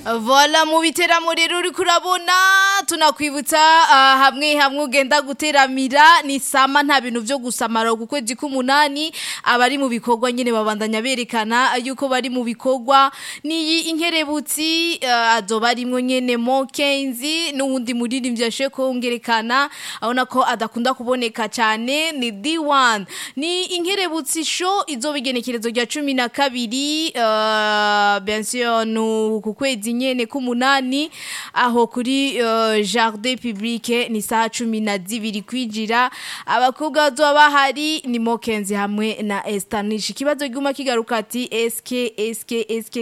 Vola mu biteramo rero uri kurabona tunakwibutsa ah, hamwe hamwe ugenda guteramira ni sama nta bintu vyo gusamara ku kwezi k'umunani abari mu bikorwa nyene babandanya berekana yuko bari mu bikorwa ni inkerebutsi ah, azoba arimwo nyene Mokenzi n'uwundi muririmbyi yashoboye kongerekana abona ko adakunda kuboneka cyane ni D1 ni inkerebutsi show izoba igenekerezo rya cumi na kabiri uh, bien sûr nu ku kwezi nyene k'umunani aho kuri uh, jardin public ni saha cumi na zibiri kwinjira abakobwa bazoba bahari ni Mokenzi hamwe na Estanish ikibazo guma kigaruka ati SK SK SK